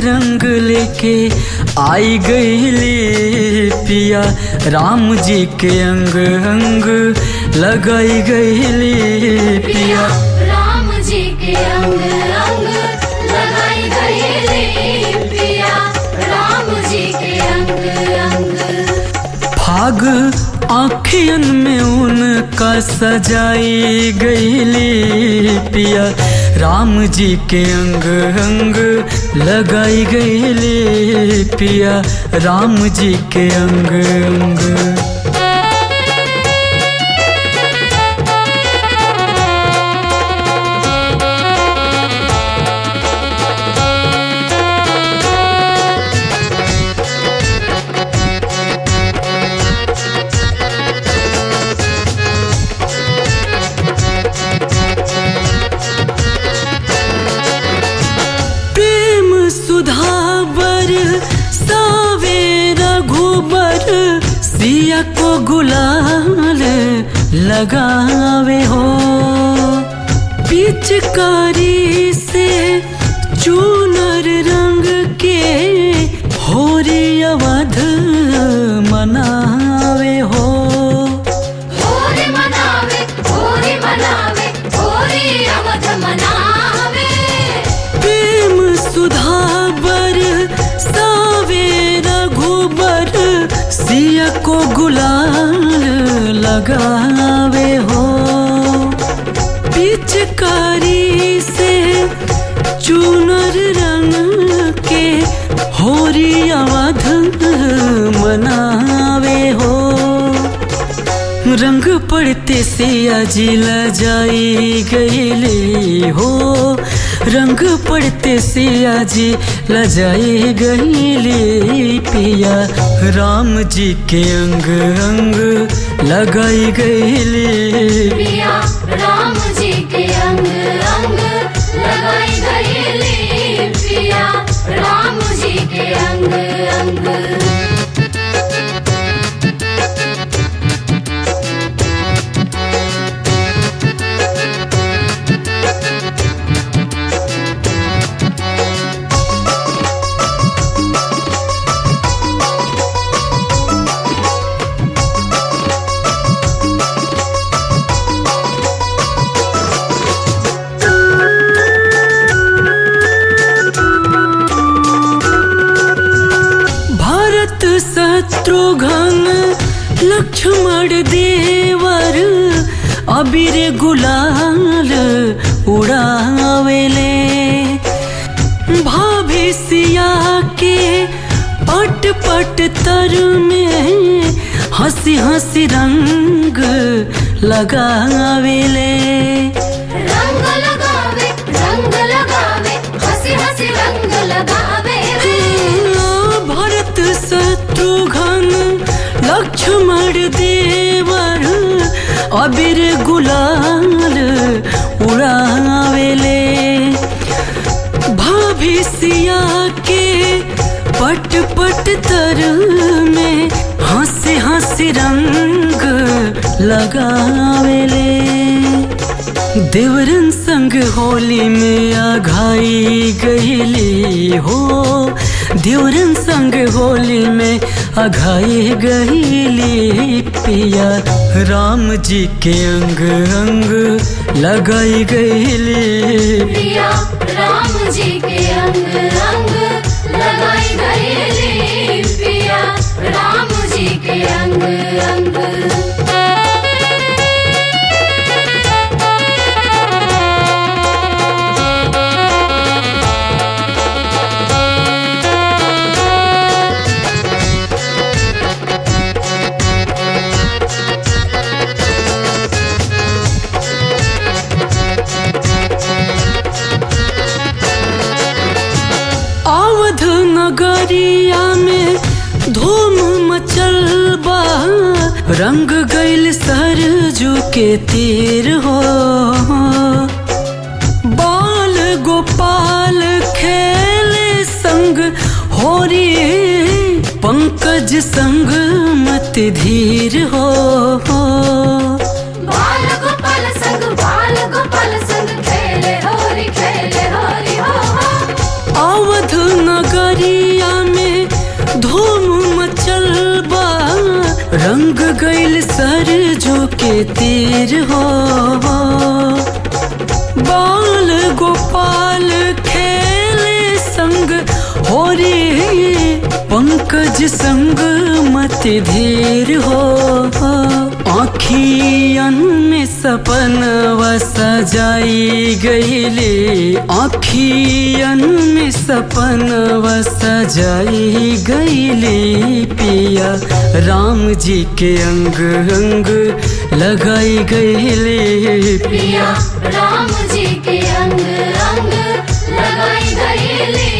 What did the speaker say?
रंग लेके आई गईली पिया राम जी के अंग अंग लगाई गईली पिया राम जी के अंग अंग लगाई गई पिया राम जी के अंग अंग फाग आखियन में उनका सजाई गईली पिया राम जी के अंग अंग लगाई गईली पिया राम जी के अंग अंग प्रेम सुधाबर सावे रघुबर सिया को गुलाल लगावे हो पिचकारी से चूनर रंग के होरी अवध मनावे हो होरी मनावे होरी मनावे होरी अवध मनावे प्रेम सुधाबर सावे रघुबर सिया को गुलाल लगावे हो पिचकारी से चूनर रंग के होरी अवध मनावे हो रंग पड़ते से अजिला जाई गईले हो रंग पड़ते से अजी लजाई गईले पिया राम जी के अंग अंग लगाई गईले पिया राम जी के अंग अंग लगाई गई पिया राम जी के अंग अंग भारत शत्रुघ्न लक्ष्मण देवर अबीर गुलाल उड़ावेले भाभी सिया के पट पट तर में हंसी हंसी रंग लगावेले रंग लगावे रंग लगावे हंसी हंसी रंग लगावे भरत शत्रुघ्न लक्ष्मण देवर अबीर गुलाल उड़ावेले भाभी सिया के पट पट तर में हंसी हंसी रंग लगावेले देवरन संग होली में आघाई गईली हो देवरन संग होली में आघाई गईली पिया राम जी के अंग अंग लगाई गईली पिया राम जी के अंग अंग लगाई गई पिया राम जी के अंग अंग अवध नगरिया में धूम मचल बा रंग गइल सरजू के तीर हो बाल गोपाल खेले संग होरी पंकज संग मत धीर हो बाल गोपाल संग बाल गोपाल संग खेले होरी खेले होरी हो हो अवध नगर रंग गइल सर जो के तीर हो बाल गोपाल खेले संग हो रे पंकज संग मत धीर हो आखियन में सपन सजाई गईले आखियन में सपन सजाई गईले पिया राम जी के अंग अंग लगाई गईले पिया राम जी के अंग अंग लगाई गईले